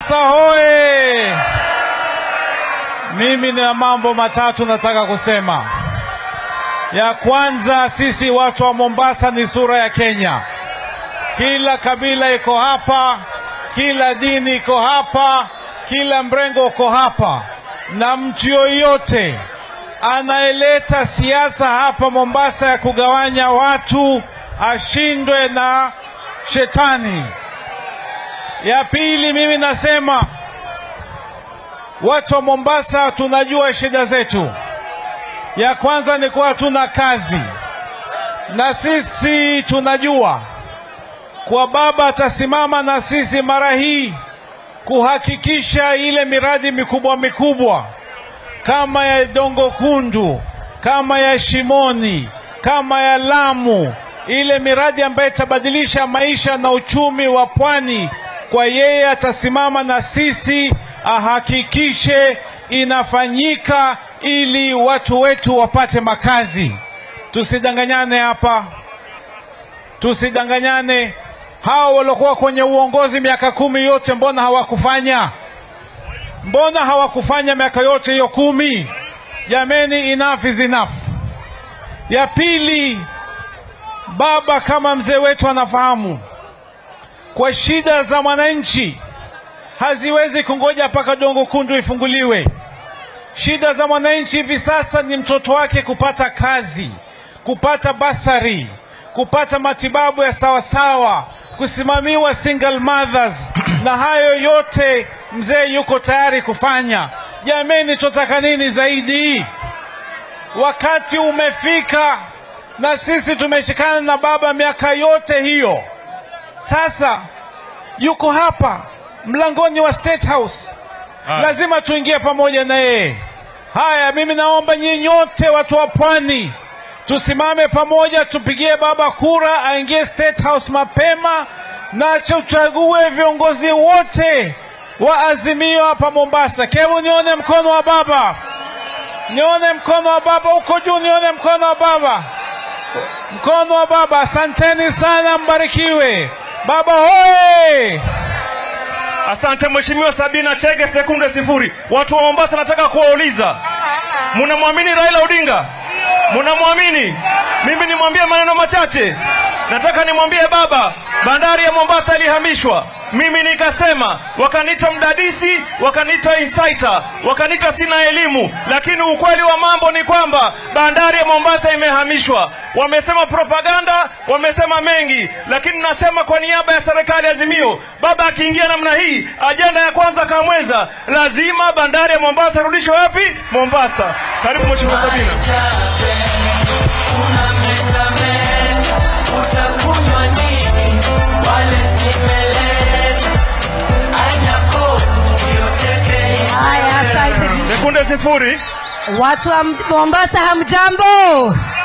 Mombasa hoye! Mimi nina mambo matatu nataka kusema. Ya kwanza, sisi watu wa Mombasa ni sura ya Kenya. Kila kabila iko hapa, kila dini iko hapa, kila mrengo uko hapa, na mtu yoyote anayeleta siasa hapa Mombasa ya kugawanya watu ashindwe na shetani. Ya pili, mimi nasema watu wa Mombasa tunajua shida zetu. Ya kwanza ni kuwa hatuna kazi, na sisi tunajua kwa baba atasimama na sisi mara hii kuhakikisha ile miradi mikubwa mikubwa kama ya Dongo Kundu, kama ya Shimoni, kama ya Lamu, ile miradi ambayo itabadilisha maisha na uchumi wa pwani, kwa yeye atasimama na sisi ahakikishe inafanyika ili watu wetu wapate makazi. Tusidanganyane hapa, tusidanganyane. Hao waliokuwa kwenye uongozi miaka kumi yote, mbona hawakufanya? Mbona hawakufanya miaka yote hiyo kumi? Jameni, enough is enough. Ya pili, baba kama mzee wetu anafahamu kwa shida za mwananchi haziwezi kungoja mpaka Dongo Kundu ifunguliwe. Shida za mwananchi hivi sasa ni mtoto wake kupata kazi, kupata basari, kupata matibabu ya sawasawa, kusimamiwa single mothers, na hayo yote mzee yuko tayari kufanya. Jameni, tunataka nini zaidi? Wakati umefika, na sisi tumeshikana na baba miaka yote hiyo. Sasa yuko hapa mlangoni wa State House, lazima tuingie pamoja na yeye. Haya, mimi naomba nyinyi nyote watu wa pwani tusimame pamoja, tupigie baba kura aingie State House mapema, na tuchague viongozi wote wa Azimio hapa Mombasa. Hebu nione mkono wa baba, nione mkono wa baba huko juu, nione mkono wa baba, mkono wa baba. Asanteni sana, mbarikiwe. Baba hoye! Asante Mheshimiwa Sabina Chege, sekunde sifuri. Watu wa Mombasa, nataka kuwauliza, munamwamini Raila Odinga? Munamwamini? Mimi nimwambie maneno machache. Nataka nimwambie baba, bandari ya Mombasa ilihamishwa. Mimi nikasema, wakaniita mdadisi, wakaniita insider, wakaniita sina elimu, lakini ukweli wa mambo ni kwamba bandari ya Mombasa imehamishwa. Wamesema propaganda, wamesema mengi, lakini nasema kwa niaba ya serikali Azimio, baba akiingia namna hii, ajenda ya kwanza kamweza, lazima bandari ya Mombasa irudishwe wapi? Mombasa. Karibu Mheshimiwa Sabina. Haya, asante. Sekunde sifuri. Watu wa Mombasa hamjambo?